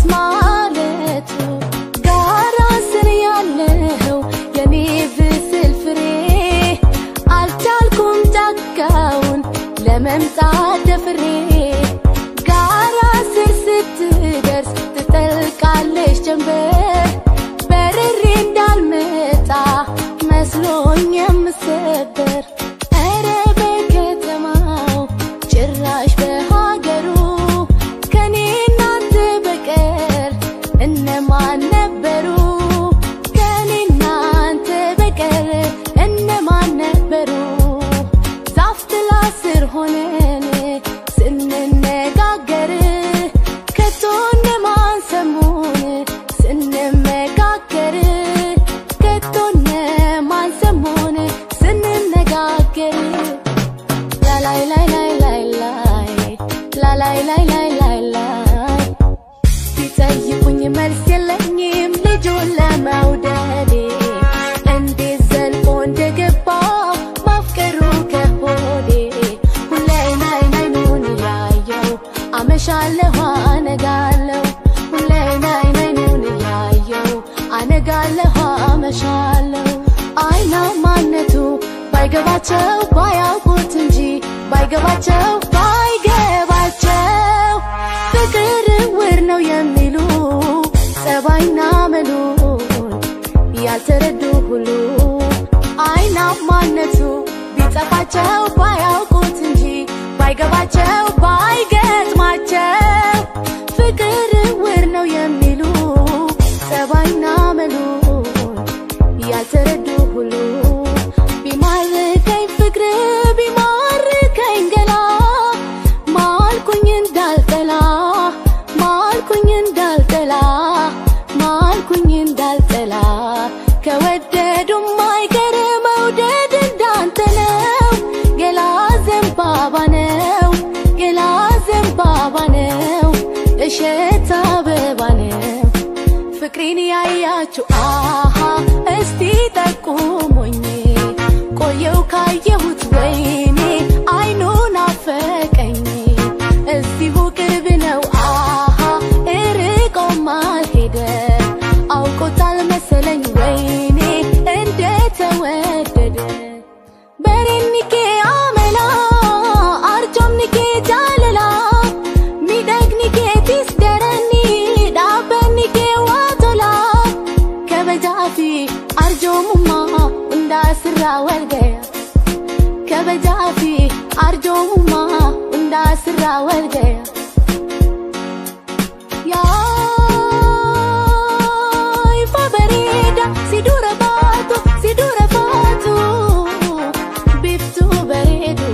ማለቱ ጋራ ስር ያለው የኔ ብስል ፍሬ አልቻልኩም ጫካውን ለመምጣት ደፍሬ ጋራ ስር ስትደርስ ትጠልቃለች ጀንበር በርሬ እንዳልመጣ መስሎኝ የምሰበር ኧረ በከተማው ጭራሽ በሀገሩ ከኔ እናንተ በቀር እነማን ነበሩ? ከኔ እናንተ በቀር እነማን ነበሩ? ዛፍ ጥላ ስር ሆነን ስንነጋገር ከቶ እነማን ሰሙን ስንመካከር ከቶ እነማን ሰሙን ስንነጋገር ላላይ ላይ ላይ ላይ ላይ ላላይ ላይ ላይ ላይ ላይ ሲጠይቁኝ መልስ የለኝም ልጁን ለመውደዴ እንዴት ዘልቆ እንደገባ ማፍቀሩ ከሆዴ ሁሌ ናይ ናይኑን እያየው አመሻለሁ አነጋለሁ ሁሌ ናይ ናይኑን እያየው አነጋለሁ አመሻለሁ አይና ማነቱ ባይገባቸው ባያውቁት እንጂ ባይገባቸው ባይገባቸው ፍቅር እውር ነው የሚሉ ጸባይና መሉን ያልተረዱ ሁሉ አይና ማነቱ ቢጠፋቸው ባያውቁት እንጂ ባይገባቸው ባይገጥማቸው ፍቅር እውር ነው የሚሉ ጸባይና መሉን ያልተረዱ ሁሉ ቢማርከኝ ፍቅር ቢማርከኝ ገላ ማልኩኝ እንዳልጠላ ማልኩኝ እንዳልጠላ ማልኩኝ እንዳልጠላ ከወደዱም አይቀር መውደድ እንዳንተ ነው ገላ ዘንባባ ነው ገላ ዘንባባ ነው እሸት አበባ ነው ፍቅሬን ያያችሁ አሃ እስቲ ጠቁሙኝ ቆየው ካየሁት ወይኔ አይኑን አፈቀኝ እዚሁ ቅርብ ነው አሃ እርቆም አልሄደ አውቆታል መሰለኝ ወይኔ እንደተወደደ በሬኒኬ አመላ አርጆምኒኬ ጃለላ ሚደግኒኬ ቲስደረኒ ዳበኒኬ ዋቶላ ከበጃፊ አርጆሙማ እንዳስራ ወልገያ ከበጃፊ አርጆሙማ እንዳስራ ወልገያ Yaay fa bareeda si dura baatu si dura baatu biftuu bareedu.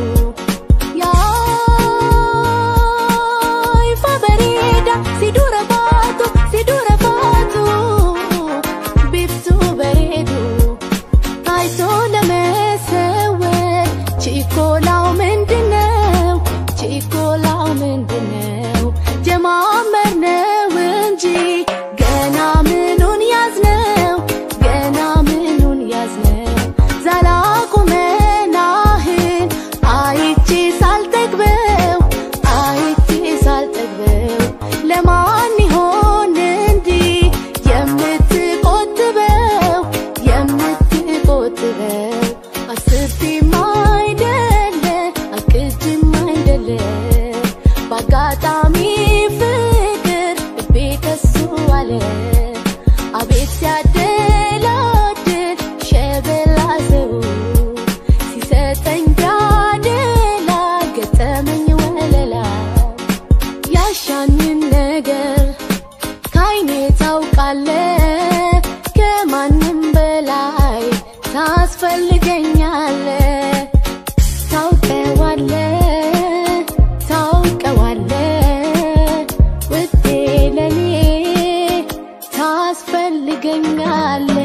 Yaay fa bareeda si dura baatu si dura baatu biftuu bareedu. አይቶ ለመሰወር ችኮላው ምንድነው? ችኮላው ምንድነው? ጀማመር ነው እንጂ ገና ምኑን ያዝነው? ገና ምኑን ያዝነው? ዘላቁመናህን አይቼ ሳልጠግበው አይቼ ሳልጠግበው ለማን ይሆን እንዲህ የምትቆጥበው የምትቆጥበው አስቤም አይደለ አቅጅም አይደለ በአጋጣሚ ፍቅር ልቤ ከሱ አለ አቤት ሲያደላድል ሸበላ ሰው ሲሰጠኝ ቢያደላ ገጠመኝ ወለላ ያሻንን ነገር ካይኔ ታውቃለ ከማንም በላይ ታስፈልገኛለ ታውቀዋለ ታውቀዋለ ውዴ ለኔ ታስፈልገኛለ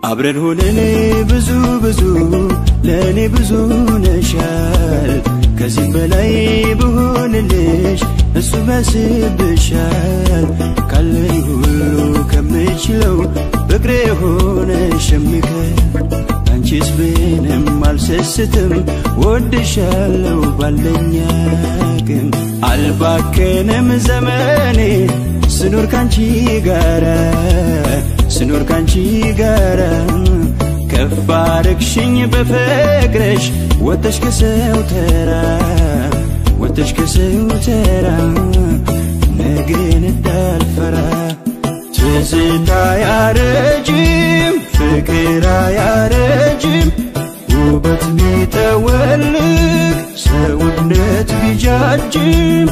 አብረን ሆነን ብዙ ብዙ ለእኔ ብዙ ነሻል ከዚህ በላይ ብሆንልሽ እሱ መስብሻል ካለኝ ሁሉ ከምችለው ፍቅሬ ሆነ ሸምከል አንቺስ ብንም አልሰስትም ወድሻለው ባለኛ ግን አልባከንም ዘመኔ ስኖር ካንቺ ጋራ ስኖር ካንቺ ጋራ ከፍ አረግሽኝ በፍቅርሽ ወተሽ ከሰው ተራ ወተሽ ከሰው ተራ ነገን እንዳልፈራ ትዝታ ያረጅም ፍቅር አያረጅም ውበት ቢጠወልግ ሰውነት ቢጃጅም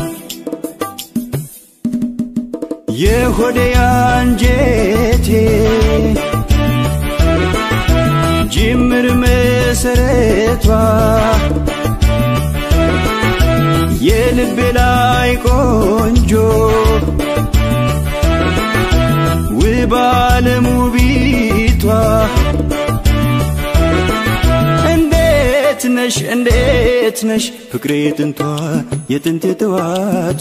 የሆዴ አንጀቴ ጅምር መሰረቷ የልቤ ላይ ቆንጆ ውብ ዓለም ውቢቷ እንዴት ነሽ እንዴት ነሽ ፍቅሬ ጥንቷ የጥንት የጠዋቷ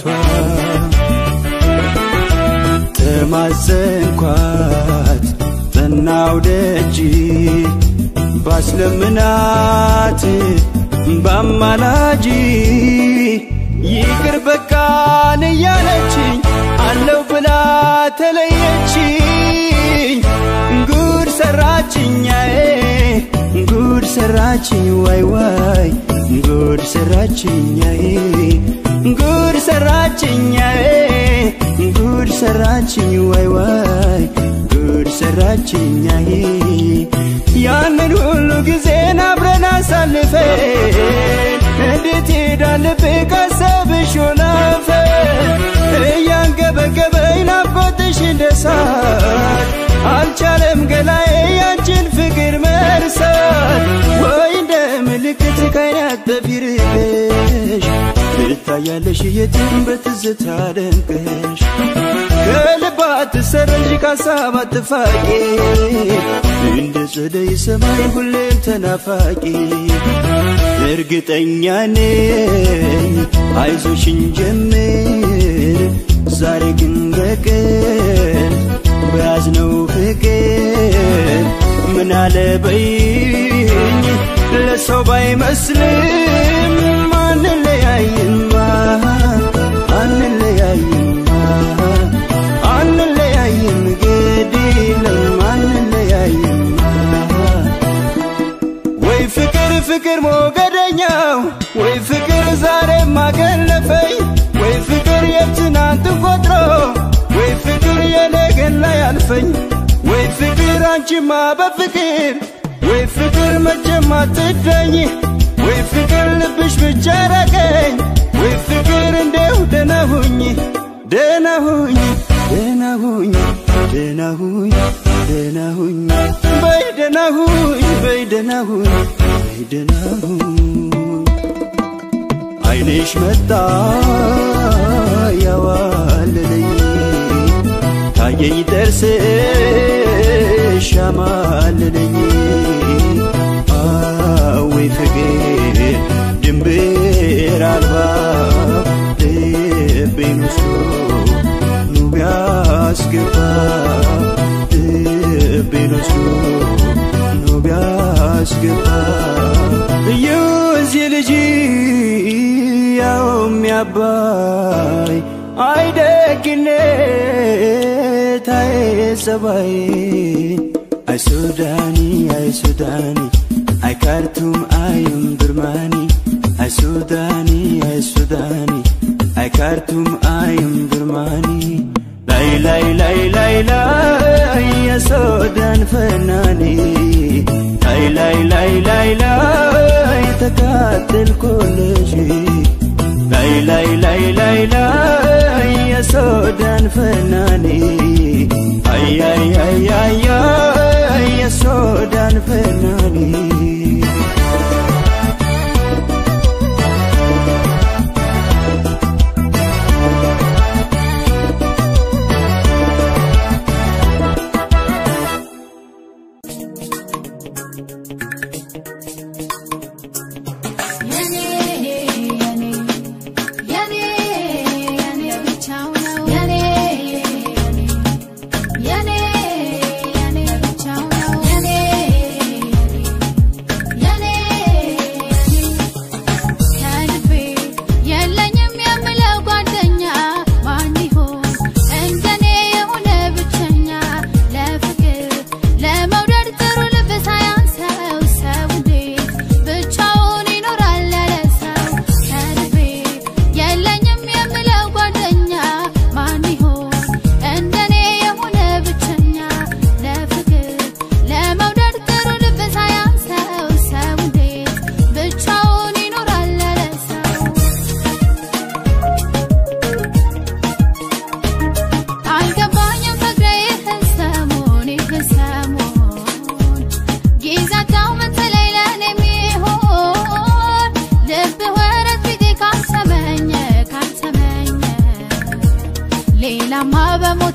ተማጸንኳት ጠናው ደጅ ባስለምናት ባማላጂ ይቅር በቃን እያለችኝ አለው ብላ ተለየችኝ ጉድ ሰራችኛዬ ጉድ ሰራችኝ ዋይ ዋይ ጉድ ሰራችኛዬ ጉድ ሰራችኛዬ ጉድ ሰራችኝ ዋይ ዋይ ጉድ ሰራችኛዬ ያንን ሁሉ ጊዜን አብረን አሳልፈን እንዴት ሄዳል ካሰብሽ ሆናፈ እያንገበገበኝ ናፍቆትሽ እንደሳት አልቻለም ገላዬ ያንቺን ፍቅር መርሳት ወይ እንደ ምልክት ካይን ያጠፊርቅሽ ትታያለሽ የትም በትዝታ ደምቀሽ ከልባ ትሰረዥ ካሳብ አትፋቂ እንደ ጸደይ ሰማይ ሁሌም ተናፋቂ እርግጠኛ ነኝ አይዞሽን ጀምር ዛሬ ግን በቀን በያዝነው ፍቅር ምን አለበይኝ ለሰው ባይመስልም አንለያይማ አንለያይማ አንለያይም ግድ የለም አንለያይማ ወይ ፍቅር ፍቅር ሞገደኛው ወይ ፍቅር ዛሬ ማገለፈኝ ወይ ፍቅር የትናንት ቆጥሮ ወይ ፍቅር የነገን ላይ አልፈኝ ወይ ፍቅር አንቺማ በፍቅር ወይ ፍቅር መቼም አትዳኝ ወይ ፍቅር ልብሽ ብቻ ራቀኝ ወይ ፍቅር እንዴው ደህና ሁኝ ደህና ሁኝ ደህና ሁኝ ደህና ሁኝ ደህና ሁኝ በይ ደህና ሁኝ በይ ደህና ሁኝ በይ ደህና ሁኝ አይንሽ መጣ ያዋለለኝ ታየኝ ደርስሽ ያማለለኝ አወይ ፍቅር ድንብር አልባ ልቤን ወስዶ ኑ ቢያስገባ ልቤን ወስዶ ኑ ቢያስገባ እዩዚህ ልጅ ያው የሚያባይ አይደግነት አይጸባይ አይ ሱዳኒ አይ ሱዳኒ አይ ካርቱም አይም ብርማኒ አይ ሱዳኒ አይ ሱዳኒ አይ ካርቱም አይም ብርማኒ ላይ ላይ ላይ ላይ ላይ የሱዳን ፈናኒ ላይ ላይ ላይ ላይ ላይ ተቃጠልኩልሽ ላይ ላይ ላይ ላይ ላይ የሱዳን ፈናኒ አይ አይ አይ አይ አይ የሱዳን ፈናኒ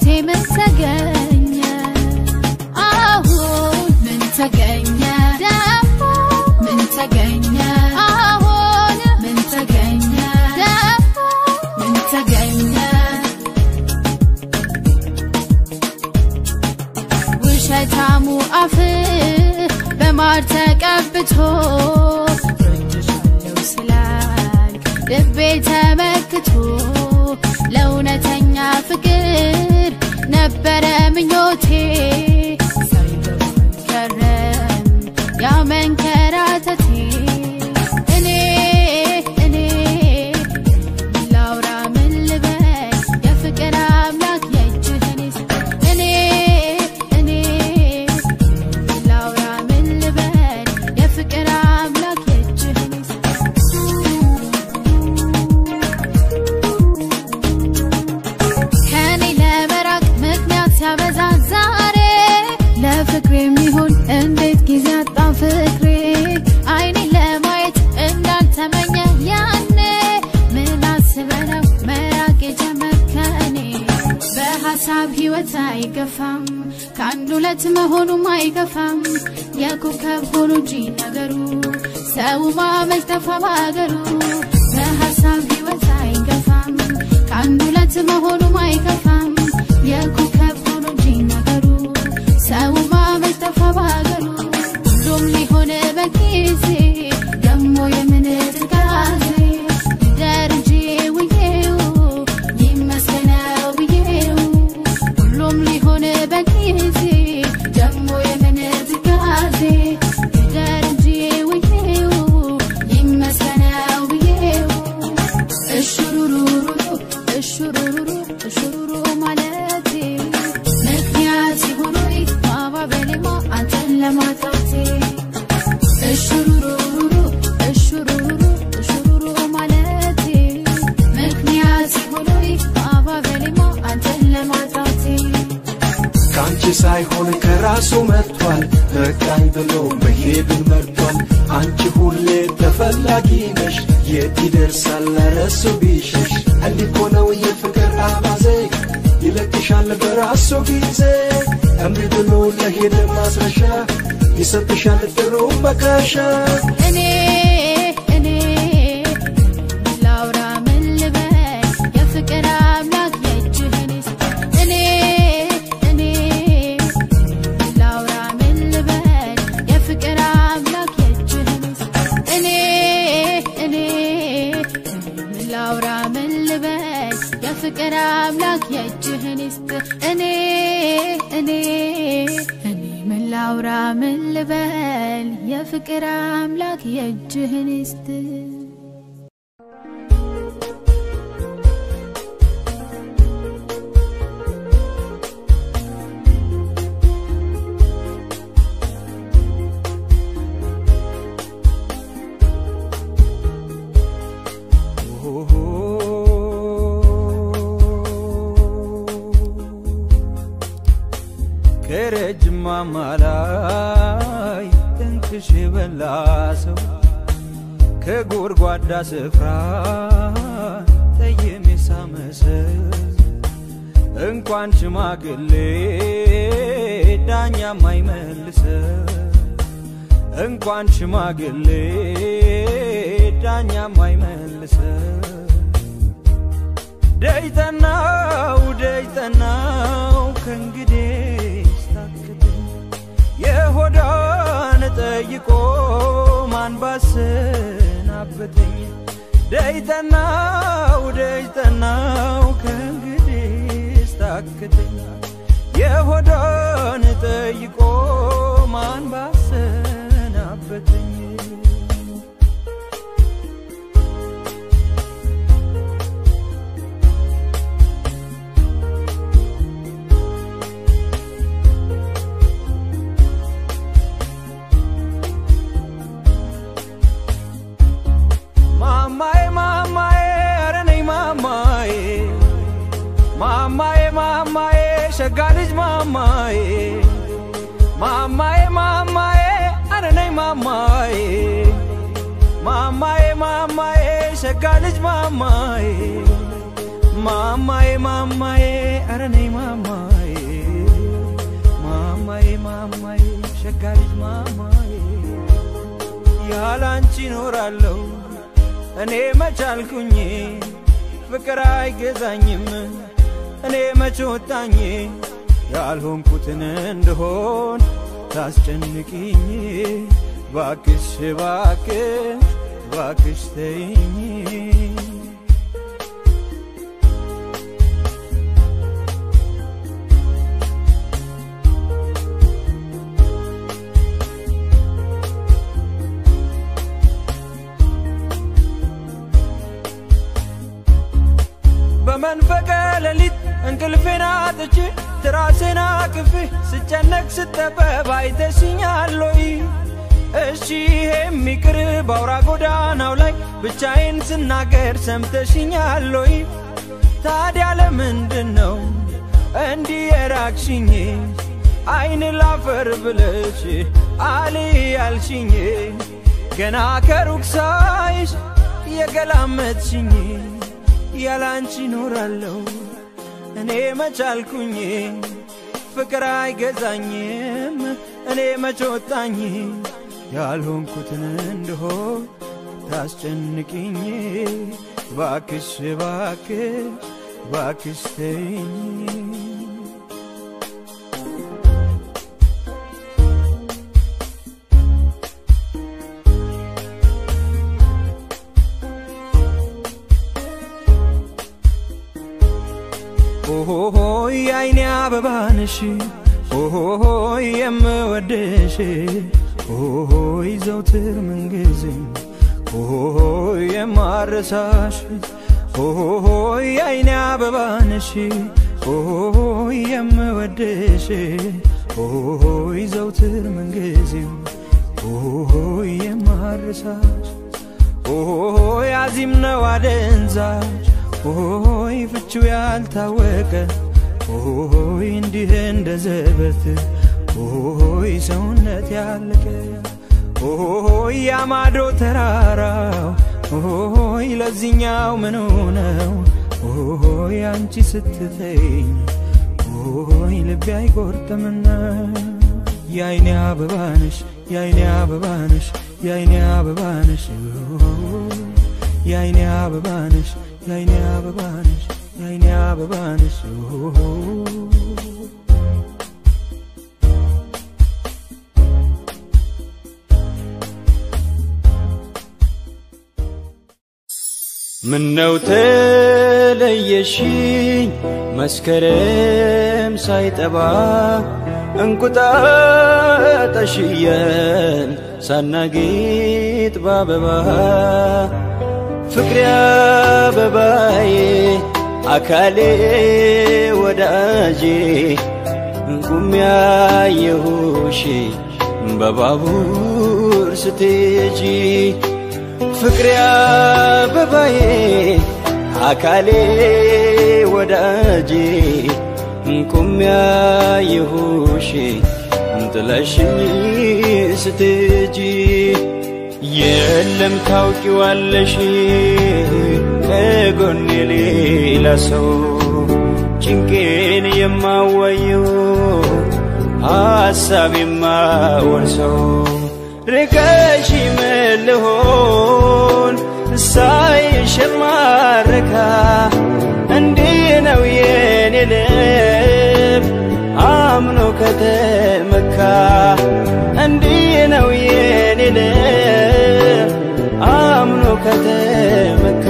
ሕይወቴ ምን ተገኘ አሁን ምን ተገኘ ደግሞ ምን ተገኘ አሁን ምን ተገኘ ደግሞ ምን ተገኘ ውሸታሙ አፍ በማር ተቀብቶ ወድሻለሁ ስላልክ ልቤ ተመክቶ ለእውነተኛ ፍቅር ነበረ ምኞቴ ሳይገባኝ ከረም ያ መንከራተቴ እኔ እኔ ምን ላውራ ምን ልበል የፍቅር አምላክ የእጅህን ይስጥ እኔ እኔ ምን ላውራ ምን ልበል የፍቅር አምላክ የእጅህን ይስጥ ከኔ ለመራቅ ምክንያት ሲያበዛ ዛሬ ለፍቅር የሚሆን እንዴት ጊዜ አጣ ፍቅሬ አይኔ ለማየት እንዳልተመኘ ያኔ ምን አስበህ ነው መራቅ የጀመርከኔ በሀሳብ ህይወት አይገፋም ከአንድ ሁለት መሆኑም አይገፋም የኮከብ ሆኖ እንጂ ነገሩ ሰው ማመል ጠፋ በአገሩ በሀሳብ ህይወት አይገፋም ከአንድ ሁለት መሆኑም አይከፋም የኮከብ ሆኖ እንጂ ነገሩ ሰው ማመል ጠፋ በአገሩ ሁሉም ሊሆን በጊዜ ደሞ የምን ትካዜ ደርጄ ውዬው ይመስገነው ብዬው ሁሉም ሊሆን በጊዜ ደሞ የምን ትካዜ ደርጄ ውዬው ይመስገነው ብዬው እሹሩሩሩ እሹሩሩሩ እሹሩሩ ማለቴ ምክንያት ሲሆኑኝ ማባበሌማ አንተን ለማጣቴ እሹሩሩሩ እሹሩሩሩ እሹሩሩ ማለቴ ምክንያት ሲሆኑኝ ማባበሌማ አንተን ለማጣቴ ከአንቺ ሳይሆን ከራሱ መጥቷል በቃኝ ብሎ መሄድን መርቷል አንቺ ሁሌ ተፈላጊ ነሽ የት ይደርሳል ለረሱ ቢሸሽ እንዲኮ ነው የፍቅር አባዜ ይለቅሻል በራሱ ጊዜ እምቢ ብሎ ለሄደ ማስረሻ ይሰጥሻል ጥሩ መካሻ እኔ እኔ ምን ላውራ ምን ልበል የፍቅር አምላክ የእጅህን ይስጥ እኔ እኔ ምን ላውራ ምን ልበል የፍቅር አምላክ የእጅህን ይስጥ እኔ እኔ ምን ላውራ ምን ልበል የፍቅር አምላክ የእጅህን ይስጥ እኔ እኔ እኔ ምን ላውራ ምን ልበል የፍቅር አምላክ የእጅህን ይስጥ ከረጅም ማማ ላይ ጥንቅሽ የበላ ሰው ከጎድጓዳ ስፍራ ጠየም የሳመሰው እንኳን ሽማግሌ ዳኛ ማይመልሰው እንኳን ሽማግሌ ዳኛ ማይመልሰው ደይጠናው ደይጠናው ከእንግዲህ ስታክተኝ የሆዳን ጠይቆ ማን ባሰናበተኝ ደይጠናው ደይጠናው ከእንግዲህ ስታክተኝ የሆዳን ጠይቆ ማን ባሰናበተኝ ማማዬ ማማዬ ኧረ ነይ ማማዬ ማማዬ ማማዬ ሸጋ ልጅ ማማዬ ማማዬ ማማዬ ኧረ ነይ ማማዬ ማማዬ ማማዬ ሸጋ ልጅ ማማዬ ማማዬ ማማዬ ኧረ ነይ ማማዬ ማማዬ ማማዬ ሸጋ ልጅ ማማዬ ያላንቺ ኖራለሁ እኔ መቻልኩኝ ፍቅር አይገዛኝም እኔ መች ወጣኝ ያልሆንኩትን እንደሆን ታስጨንቅኝ ባክሽ ባክሽ ባክሽ ተይኝ በመንፈቀ ሌሊት እንቅልፌን አጥቼ ትራሴን አቅፌ ስጨነቅ ስጠበብ አይተሽኛል ወይ? እሺ ይሄም ይቅር በአውራ ጎዳናው ላይ ብቻዬን ስናገር ሰምተሽኛል ወይ? ታዲያ ለምንድን ነው እንዲህ የራቅሽኝ? አይን ላፈር ብለሽ አል ያልሽኝ ገና ከሩቅ ሳይሽ የገላመጥሽኝ ያላንቺ ኖራለሁ እኔ መቻልኩኝ ፍቅር አይገዛኝም እኔ መች ወጣኝ ያልሆንኩትን እንደሆን ታስጨንቅኝ ባክሽ ባክሽ ባክሽ ተይኝ ኦሆሆይ አይኔ አበባንሽ ኦሆሆይ የምወድሽ ኦሆሆይ ዘውትር ምንጊዜም ኦሆሆይ የማረሳሽ ኦሆሆይ አይኔ አበባንሽ ኦሆሆይ የምወድሽ ኦሆሆይ ዘውትር ምንጊዜም ኦሆሆይ የማረሳሽ ኦሆሆይ አዚም ነው አደንዛዥ ኦሆይ ፍቺው ያልታወቀ ኦሆይ እንዲህ እንደ ዘበት ኦሆይ ሰውነት ያለቀ ኦሆይ ያማዶ ተራራው ኦሆይ ለዚኛው ምኑ ነው ኦሆይ አንቺ ስትተኝ ኦሆይ ልቤ አይቆርጥምና የአይኔ አበባነሽ የአይኔ አበባነሽ የአይኔ አበባነሽ የአይኔ አበባነሽ የአይኔ አበባነሽ የአይኔ አበባነሽ ምነው ተለየሽኝ መስከረም ሳይጠባ እንቁጣጣሽየን ሳናጌጥ ባበባ ፍቅሬ አበባዬ አካሌ ወዳጄ ቁም ያየሁሽ በባቡር ስትሄጂ ፍቅሬ አበባዬ አካሌ ወዳጄ ቁም ያየሁሽ ጥለሽኝ ስትሄጂ የለም ታውቂዋለሽ ከጎኔ ሌላ ሰው ጭንቄን የማዋየው ሐሳብ የማወርሰው ርቀሽ መልሆን ሳይሽ የማረካ እንዲህ ነው የኔ ልብ አምኖ ከተመካ እንዲህ ነው የኔ ልብ አምኖ ከተመካ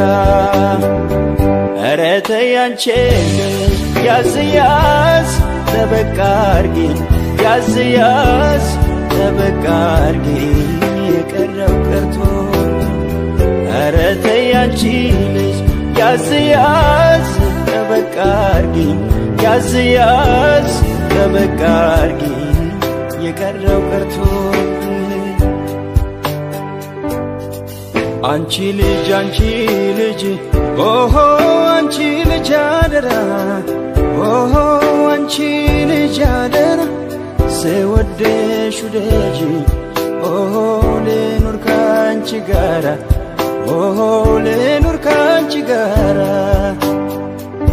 ኧረ ተይ አንቺ ያዝ ያዝ ጠበቃ አርጊ ያዝ ያዝ ጠበቃ አርጊ የቀረው ቀርቶ ኧረ ተይ አንቺ ልጅ ያዝ ያዝ ጠበቃ አርጊ ያዝ ያዝ ጠበቃ አርጊ የቀረው ቀርቶ አንቺ ልጅ አንቺ ልጅ ኦሆ አንቺ ልጅ አደራ ኦሆ አንቺ ልጅ አደራ ስወደሽ ውደጂ ኦሆ ልኑር ካንቺ ጋራ ኦሆ ልኑር ካንቺ ጋራ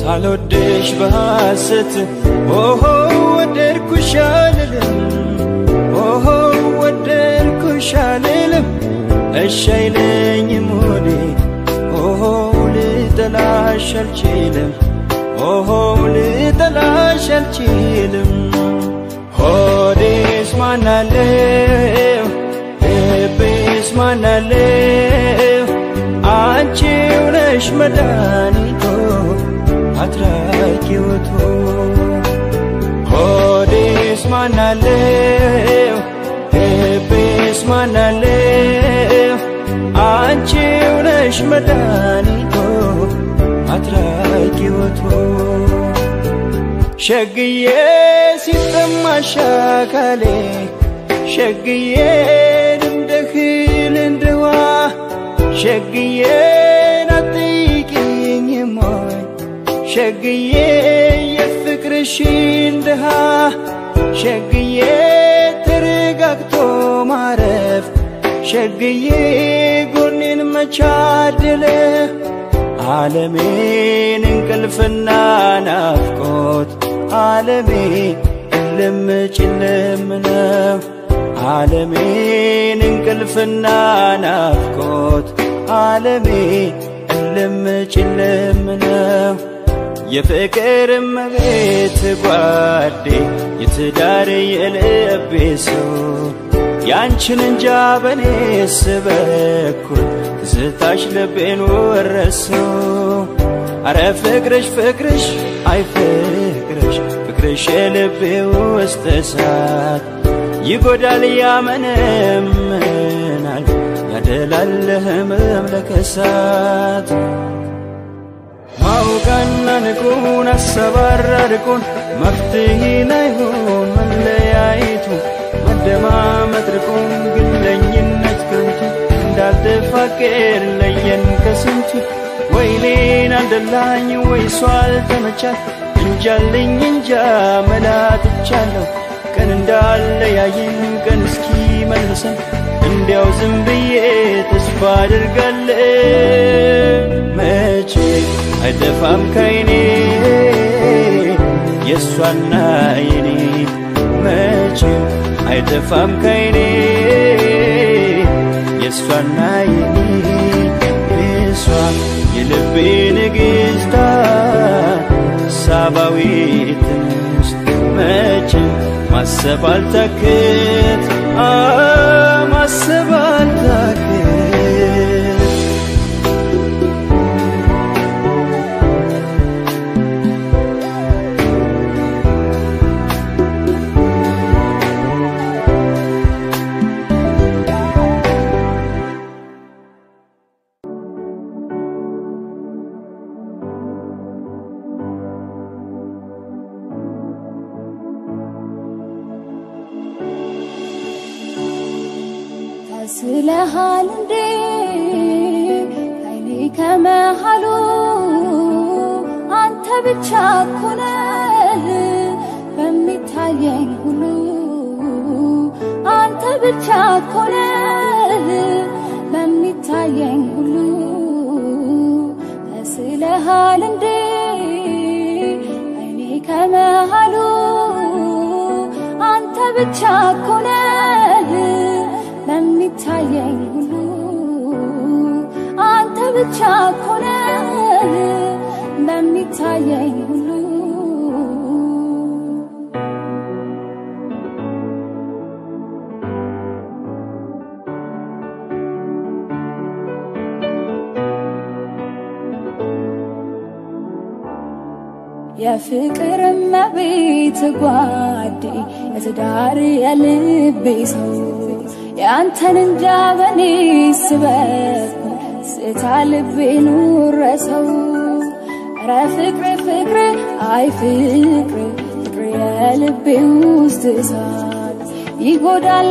ሳልወድሽ በሐሰት ኦሆ ወደድኩሽ አልልም ኦሆ ወደድኩሽ አልልም እሺ አይለኝም ሆዴ ኦሆ ልጠላሽ አልችልም ኦሆ ልጠላሽ አልችልም ሆዴስ ማናለው ልቤስ ማናለው አንቺው ነሽ መድኃኒቶ አትራቂውቶ ሆዴስ ማናለው ልቤስ ማናለው አንቺው ነሽ መድኃኒቶ አትራቂውቶ ሸግዬ ሲጠማሽ አካሌ ሸግዬ እንደህል እንደዋ ሸግዬ ናጥቂኝ ሞይ ሸግዬ የፍቅርሽን ድሃ ሸግዬ ተረጋግቶ ማረፍ ሸግዬ ጎኔን መቻድለ ዓለሜን እንቅልፍና ናፍቆት ዓለሜ እልም ጭልም ነው ዓለሜን እንቅልፍና ናፍቆት ዓለሜ እልም ጭልም ነው የፍቅር እመቤት ጓዴ የትዳር የልቤ ሰው ያንቺን እንጃ በኔስ በኩል ትዝታሽ ልቤን ወረሰው አረ ፍቅርሽ ፍቅርሽ አይ ፍቅርሽ ፍቅርሽ የልቤ ውስጥ እሳት ይጎዳል ያመነምናል ያደላል ህመም ለከሳት ማውቃና ንቁን አሰባራርቁን መፍትሄ ላይሆን መለያየቱ መደማመጥ ርቁን ግለኝነት ከንቱ እንዳልተፋቀር ለየን ከስንቱ ወይኔን አልደላኝ ወይ እሷ አልተመቻት እንጃልኝ እንጃ መላትቻለሁ ቀን እንዳለያየን ቀን እስኪ መልሰን እንዲያው ዝም ብዬ ተስፋ አድርጋለሁ መቼ አይጠፋም ከይኔ የእሷና የኔ መቼ አይጠፋም ከይኔ የእሷና የኔ እሷ የልቤ ንግሥታ ሳባዊት እንስት መቼም ማሰብ አልታክት አ ማሰብ አልታክት ተስለሃል እንዴ ከይኔ ከመሃሉ አንተ ብቻ ኮነህ በሚታየኝ ሁሉ አንተ ብቻ ኮነህ በሚታየኝ ሁሉ ተስለሃል እንዴ ከይኔ ከመሃሉ አንተ ብቻ ኮነህ በሚታየኝ ሁሉ አንተ ብቻ ኮነህ በሚታየኝ ሁሉ የፍቅር እመቤት ጓዴ የትዳር የልቤ ሰው የአንተን እንጃ በኔ ስበኩ ስታ ልቤ ኑረሰው ረ ፍቅር ፍቅር አይ ፍቅር ፍቅር የልቤ ውስጥ እሳት ይጎዳል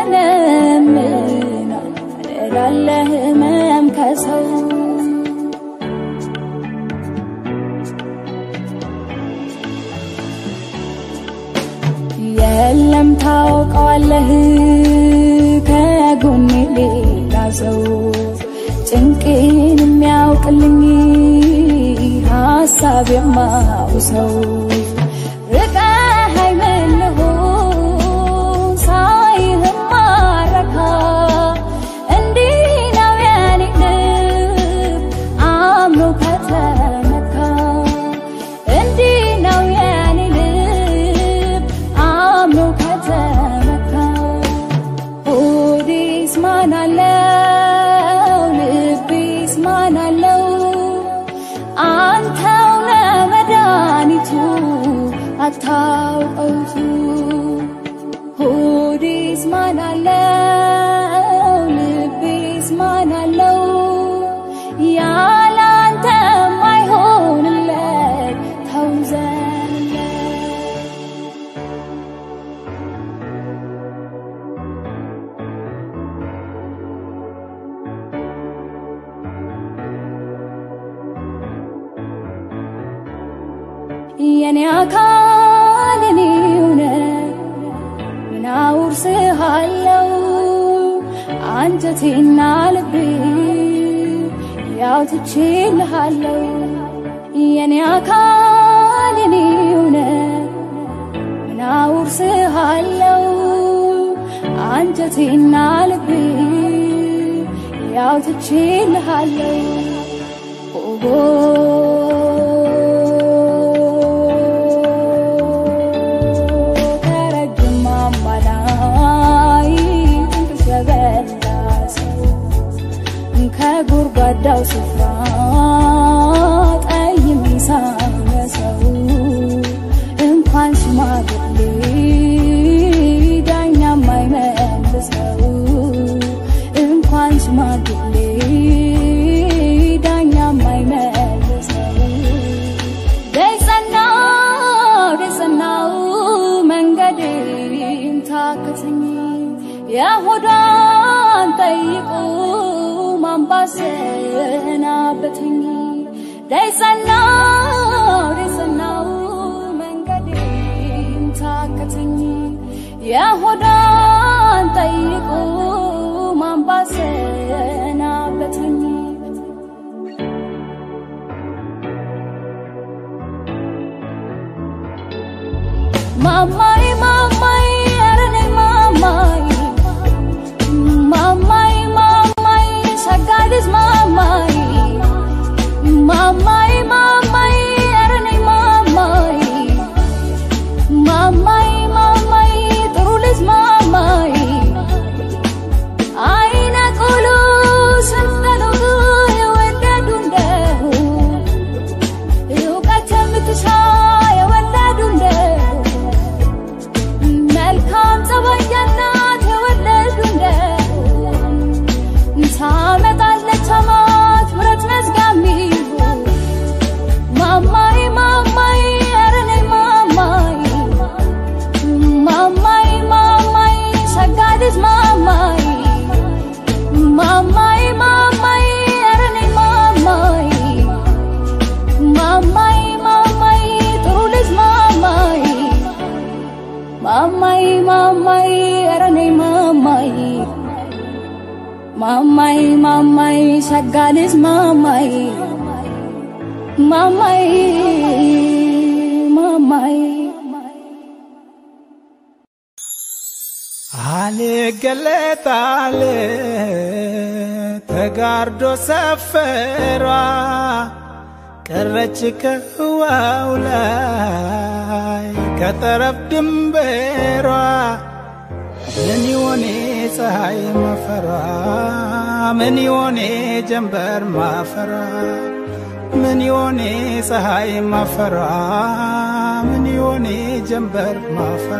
ያመነምናል ያደላለ ህመም ከሰው የለም ታውቀዋለህ ከጎኔ ሌላ ሰው ጭንቄን የሚያውቅልኝ ሀሳብ በሐሳብ የማውሰው ርቀኸኝ ምን ልሁን ሳይህም ማረካ እንዲህ ነው የኔ ልብ አምኖ ከተመካ እንዲህ ነው የኔ ልብ አምኖ ከተመካ ሆዴስ ማን አለው ልቤስ ማን አለው አንተው ለመድኃኒቱ አታውቀውቱ ሆዴስ ማን አለው ልቤስ ማን አለው ያለ አንተ ማይሆንለት ተውዘንለት የኔ አካል እኔ እውነት ምን አውርስሃለው አንጀቴና ልቤ ያው ትቼልሃለው የኔ አካል እኔ እውነት ምን አውርስሃለው አንጀቴና ልቤ ያው ትቼልሃለው ኦጎ ከረጅም አማላይ እንቅልፍ የበላ ሰው ከጉድጓዳው ስፍራ ጠይም ሳለ ሰው እንኳን ሽማግሌ ዳኛ የማይመልሰው እንኳን ሽማግሌ ዳኛ የማይመልሰው ደጸናው ደጸናው መንገዴን ታክትኝ የሆዷን ጠይቁ ማንባሰናበትኝ ደጸናው ደጸናው መንገዴን ታክትኝ የሆዷን ጠይቁ ማንባሰናበትኝ ማማይ ማማይ ኧረ ነይ ማማይ ማማይ ማማይ ሸጋ ልጅ ማማይ ማማይ ማማይ ኧረ ነይ ማማይ ማማይ ማማይ ጥሩ ልጅ ማማይ አይነ ቁሉ ስንተኑ የወደዱ እንደሁ እውቀት የምትሻ የወለዱ እንደሁ መልካም ጸባይ ያላት የወለዱ እንደሁ ታመጣለች አማት ምረት መዝጋሚ ማማይ ማማይ ኧረ ነይ ማማይ ማማይ ማማይ ሸጋ ልጅ ማማይ ማማይ ማማይ ኧረ ነይ ማማይ ማማይ ማማይ ጥሩ ልጅ ማማይ ማማይ ማማይ ኧረ ነይ ማማይ ማማይ ማማይ ሸጋ ልጅ ማማይ ማማይ ማማይ አልገለጣል ተጋርዶ ሰፈሯ ቀረች ከህዋው ላይ ከጠረፍ ድንበሯ ምን ይሆኔ ፀሐይ ማፈሯ ምን ይሆኔ ጀንበር ማፈሯ ምን ይሆኔ ፀሐይ ማፈሯ ምን ይሆኔ ጀንበር ማፈሯ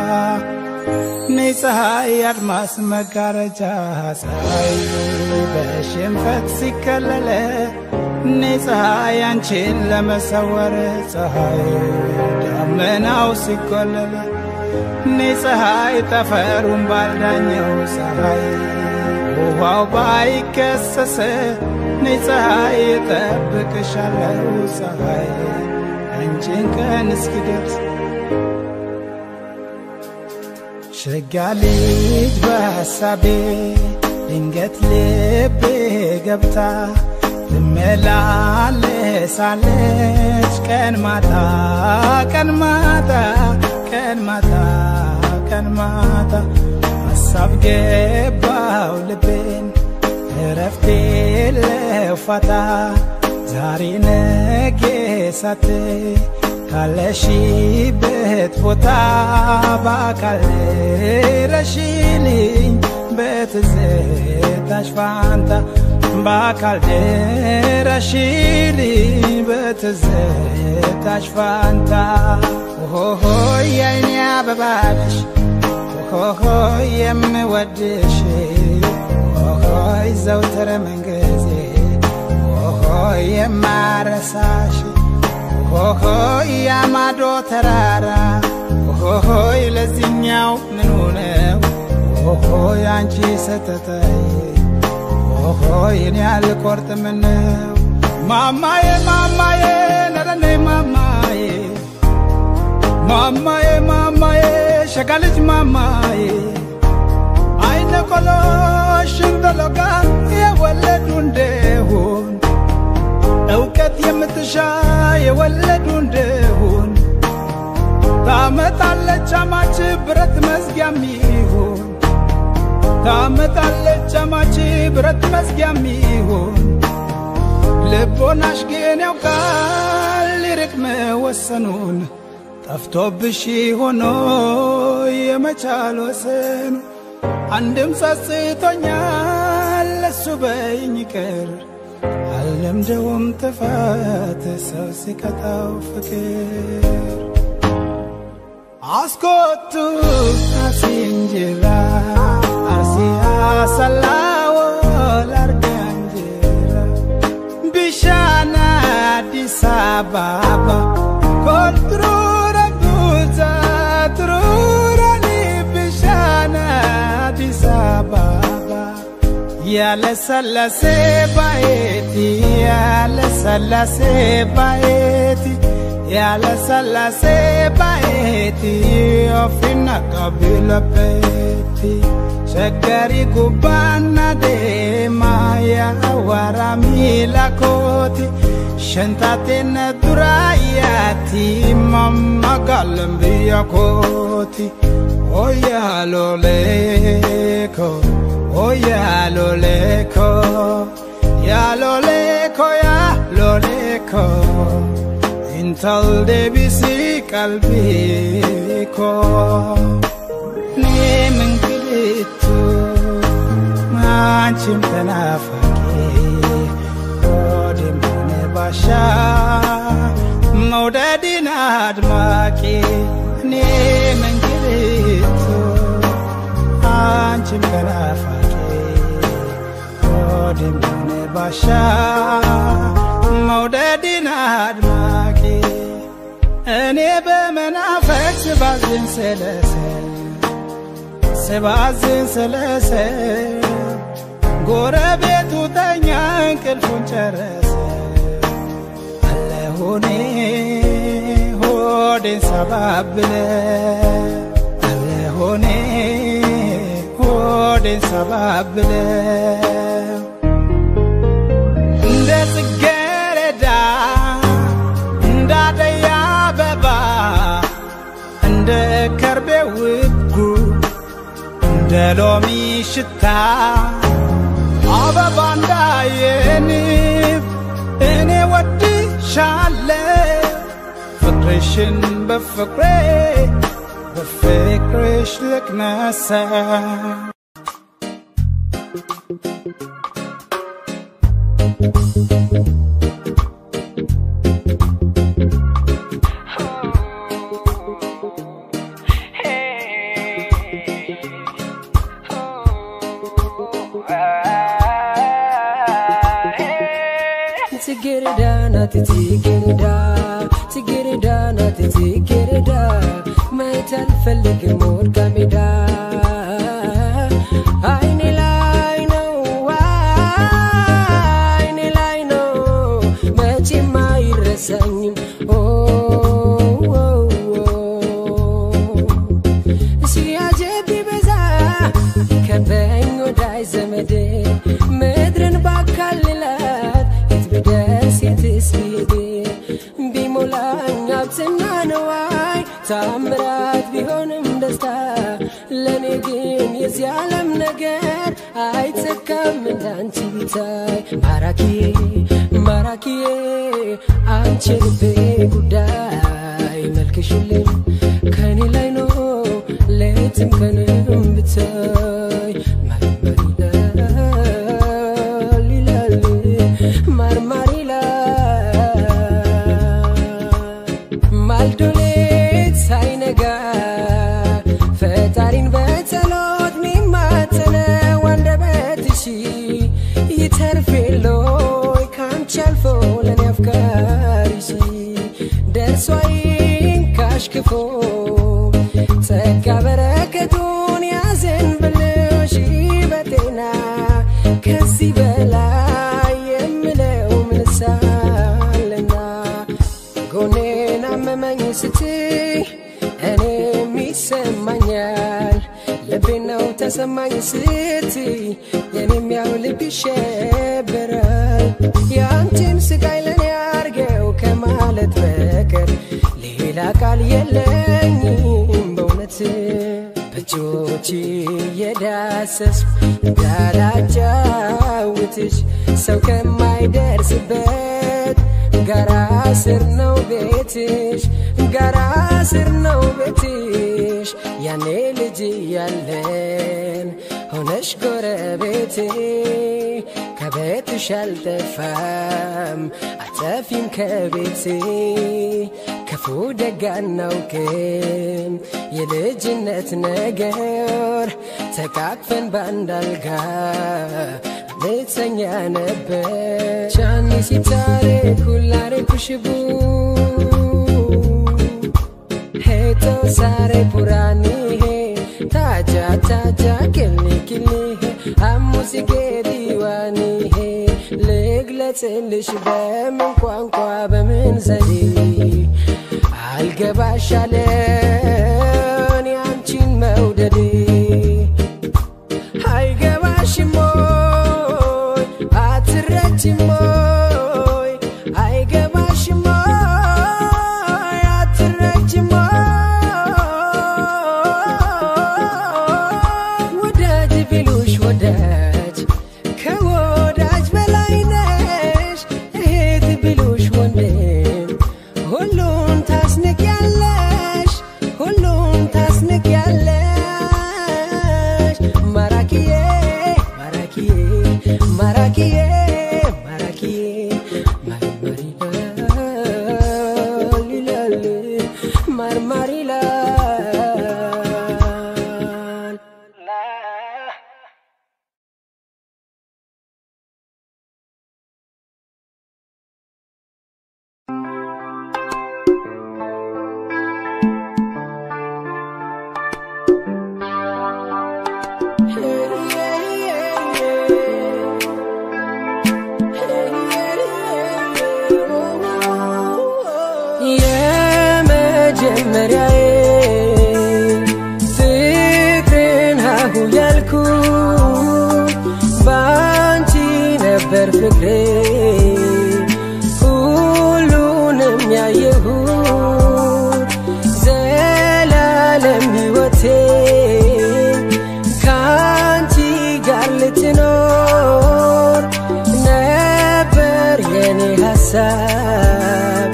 ነይ ፀሐይ አድማስ መጋረጃ ፀሐይ በሽንፈት ሲከለለ ነይ ፀሐይ አንቺን ለመሰወር ፀሐይ ደመናው ሲቆለለ ነይ ፀሐይ ጠፈሩን ባልዳኘው ፀሐይ ውሃው ባይከሰሰ ነይ ፀሐይ እጠብቅሻለሁ ፀሐይ አንቺን ቀን እስኪደርስ ሸጋ ልጅ በሐሳቤ ድንገት ልቤ ገብታ ታድሳለች ቀን ማታ ቀን ማታ ቀን ማታ ቀን ማታ ሀሳብ ገባው ልቤን እረፍቴ ለፋታ ዛሬ ነገ ሳትይ ካለሽበት ቦታ በአካል ረሽልኝ በትዝታሽ ፋንታ በአካል ድረሽልኝ በትዝታሽ ፋንታ ሆሆ የአይኔ አበባነሽ ሆሆ የምወድሽ ሆሆይ ዘውትር መንገዜ ሆሆይ የማረሳሽ ሆሆይ ያማዶ ተራራ ሆሆይ ለዚኛው ምኑ ነው ሆሆይ አንቺ ሰተተይ ሆሆይ እኔ አልቆርጥም ነው ማማዬ ማማዬ ነረኔ ማማዬ ማማዬ ማማዬ ሸጋ ልጅ ማማዬ አይነ ቆሎ ሽንበሎጋ የወለዱ እንደሆን እውቀት የምትሻ የወለዱ እንደሆን ታመጣለች አማች ብረት መዝጊያም ይሆን ታመጣለች አማች ብረት መዝጊያም ይሆን ልቦናሽ ግን ያውቃል ሊርቅ መወሰኑን ጠፍቶብሽ ሆኖ የመቻል ወሰኑ አንድም ጸጽቶኛል ለሱ በይኝ ይቅር አልለምደውም ጥፋት ሰው ሲቀጣው ፍቅር አስኮቱ አሲንጅራ አርሲያ ሰላዎ ላርጋንጅራ ቢሻና አዲስ አበባ ኮንትሮረ ጉዛ ትሩረኒ ቢሻና አዲስ አበባ ያለሰለሴ ባየቲ ያለሰለሴ ባየቲ ያለሰለሴ ባየቲ ኦፊና ቀቢለቤቲ ሸገሪ ጉባና ደማ ያዋራ ሚላኮቲ ሸንታቴነ ዱራያቲ ማማጋለም ብያኮቲ ኦያሎሌኮ ኦያሎሌኮ ያሎሌኮ ያሎሌኮ intal debisi qalbiko nemin kilitu mancim tanafaki odimune basha መውደድን አድማቂ nemin kilitu አንቺም ከናፋቂ ወድምሆነ ባሻ መውደድን አድማቂ እኔ በመናፈቅ ስባዝን ስለሰ ስባዝን ስለሰ ጎረቤቱ ተኛ እንቅልፉን ጨረሰ አለሁኔ ሆዴን ሰባብለ አለሁኔ ሆዴን ሰባብለ እንደ ጽጌረዳ እንደ አደይ አበባ እንደ ከርቤ ውጉ እንደ ሎሚ ሽታ አበባ እንዳየንብ እኔ ወድሻለሁ ፍቅርሽን በፍቅሬ በፍቅርሽ ልቅመሰ ጽጌረዳ ናት ጽጌረዳ ጽጌረዳ ናት ጽጌረዳ ማየት አልፈልግም ወድቃ ሜዳ አይኔ ላይ ነው አይኔ ላይ ነው መቼም አይረሳኝም ኦ ኦ ኦ ሲያጀብ ቢበዛ ከበኝ ወዳይ ዘመዴ ምድርን ባካልላት የት ብደርስ የትስ ብሄድ ደስታ ለእኔ ግን የዚህ ዓለም ነገር አይተካም እንዳንቺ ቢታይ ማራኪዬ ማራኪዬ አንቺ ልቤ ጉዳይ መልክሽልኝ ከኔ ላይ ነው ሌትም ቀንም ብታይ ማርማር ይላል ይላል ማርማር ይላል ማልዶ ሌት ሳይነጋ ፈጣሪን በጸሎት ሚማጸነው አንደበትሽ ይተርፍ የለይ ካንቺ አልፎ ለኔ አፍቃሪሽ ደርሶ አይንካሽክፎ ጸጋ በረከቱን ያዘንብልሽ በጤና ከዚህ በላይ የምለው ምንሳለና ጎኔን አመመኝ ስትይ እኔም ይሰማኛል ልቤ ነው ተሰማኝ ስትይ የኔም ያው ልብ ይሸበራል የአንቺን ስቃይ ለኔ አርገው ከማለት በቀር ሌላ ቃል የለኝም በእውነት በእጆች የዳሰስ እንዳላጫውትሽ ሰው ከማይደርስበት ጋራ ስር ነው ቤትሽ ጋራ ስር ነው ቤትሽ ያኔ ልጅ ያለን ሆነሽ ጎረቤቴ ከቤትሽ አልጠፋም አጠፊም ከቤቴ ክፉ ደግ አናውቅም የልጅነት ነገር ተቃቅፈን ባንድ አልጋ ልተኛ ነበር ቻኒ ሲታሬ ኩላሬ ኩሽቡ ሄቶ ሳሬ ፑራኒ ታጃ ታጃ ክሊ ክሊ አሙዚጌ ዲዋኒ ልግለጽልሽ በምን ቋንቋ በምን ዘዴ አልገባሻለን ያንቺን መውደዴ አይገባሽም ሞይ አትረጅም ሞይ አይገባሽም ሞይ አትረጅም ሞይ ወዳጅ ቢሉሽ ወዳጅ ከወዳጅ በላይ ነሽ እህት ቢሉሽ ወንድም ሁሉን ታስንቅያለሽ ሁሉን ታስንቅያለሽ ማራኪዬ ማራኪዬ ማራኪዬ ማራኪዬ ማርማር ይላል ይላል ማርማር ይላል የመጀመሪያዬ ፍቅርን ሀሁ ያልኩ ባንቺ ነበር ፍቅሬ ሁሉንም ያየሁት ዘላለም ሕይወቴ ከአንቺ ጋር ልትኖር ነበር የኔ ሀሳብ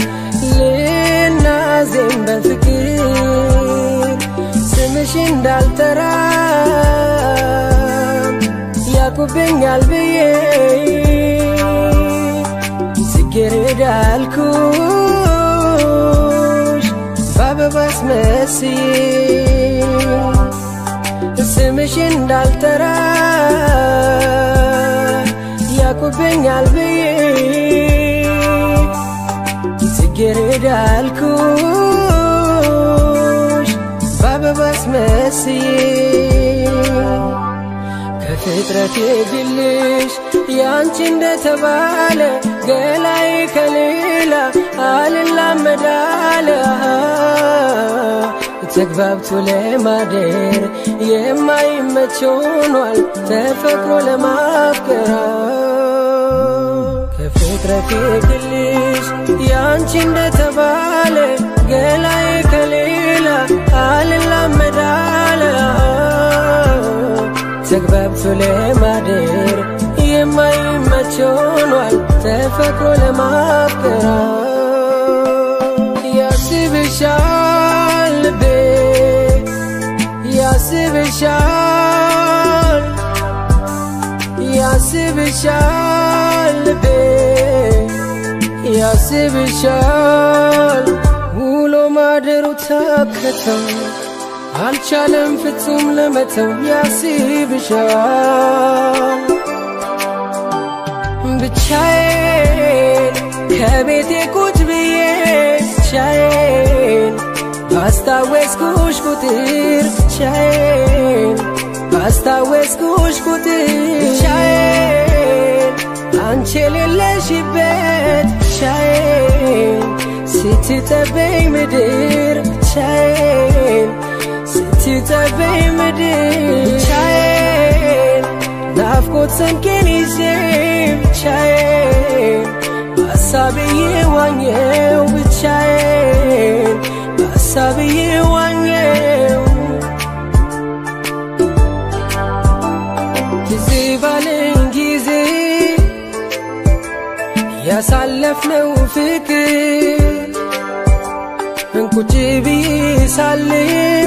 ልናዜም በፍቅር ስምሽ እንዳልጠራ ያቁብኛል ብዬ ጽጌረዳ አልኩሽ በአበባ አስመስዬ ስምሽ እንዳልጠራ ያቁብኛል ብዬ ጽጌረዳ አልኩሽ በአበባ አስመስዬ ከፍጥረቴ ግልሽ ያንቺ እንደተባለ ገላይ ከሌላ አልላመዳለ ተግባብቶ ለማደር የማይመች ሆኗል ተፈቅሮ ለማፍቀር ከፍጥረቴ ግልሽ ያንቺ እንደተባለ ገላይ ከሌላ አልላመዳለ ተግባብቶ ለማደር የማይመች ሆኗል ተፈቅሮ ለማፍቀር ያስብሻል ልቤ ያስብሻል ያስብሻል ልቤ ያስብሻል ውሎ ማደሩ ታከተው አልቻለም ፍጹም ለመተው ያስብሻል ብቻዬን ከቤቴ ቁጭ ብዬ ብቻዬን ባስታወስኩሽ ቁጥር ብቻዬን ባስታወስኩሽ ቁጥር ብቻዬን አንቺ የሌለሽበት ብቻዬን ስትጠበኝ ምድር ብቻዬን ስትጠበኝ ምድር ብቻዬን ናፍቆት ሰንቄን ይዤ ብቻዬን በሀሳብዬ ዋኘው ብቻዬን በሀሳብዬ ዋኘው ጊዜ ባለኝ ጊዜ ያሳለፍነው ፍቅር እንቁጭ ብዬ ሳልም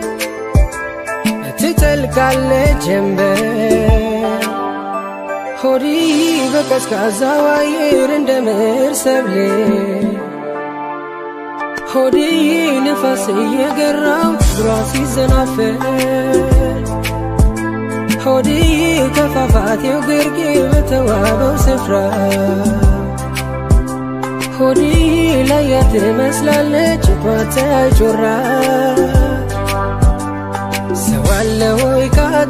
ትጠልቃለች ጀንበር ሆዲ በቀዝቃዛው አየር እንደ ምር ሰብሌ ሆዲ ንፋስ እየገራው እግሯ ሲዘናፈር ሆዲ ከፏፏቴው ግርጌ በተዋበው ስፍራ ሆዲ ላያ ትመስላለች ቷታ ጮራ ሰው አለ ወይ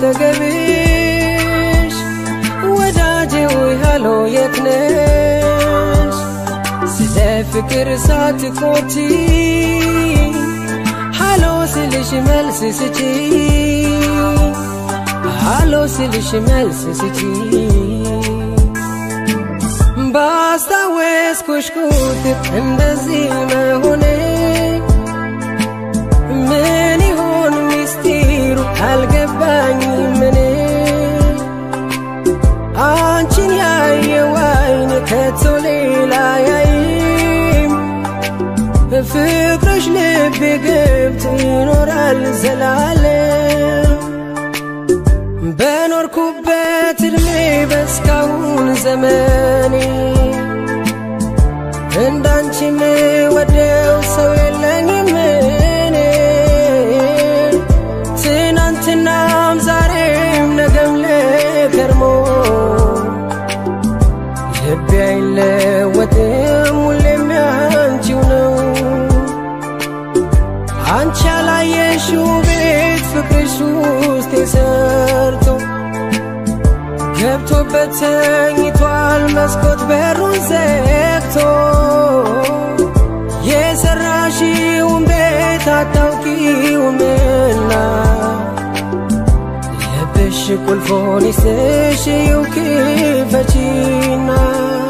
ካጠገብሽ ወዳጄ ወይ ሃሎ የት ነሽ ስለ ፍቅር ሳትቆጪ ሃሎ ስልሽ መልስ ስጪ ሃሎ ስልሽ መልስ ስጪ ባስታወስኩሽ ቁጥር እንደዚህ መሆኔ ምን ይሆን ሚስጢሩ አልገባኝም እኔ አንቺን ያየው አይን ከቶ ሌላ ያይም ፍቅርሽ ልቤ ገብቶ ይኖራል ዘላለም በኖርኩበት እድሜ በስካሁን ዘመኔ እንዳንቺ የምወደው ሰው የለኝም እኔ ትናንትናም ዛሬም ነገም ለከርሞ ልቤ አይለወጥም ሁሌም ያንቺው ነው አንቺ ያላየሽው ቤት ፍቅርሽ ውስጥ የሰርቶ ገብቶበት ተኝቷል መስኮት በሩን ዘግቶ የሰራሽውን ቤት አታውቂውምና ልብሽ ቁልፎን ይስጥሽ ይው ክፈቺና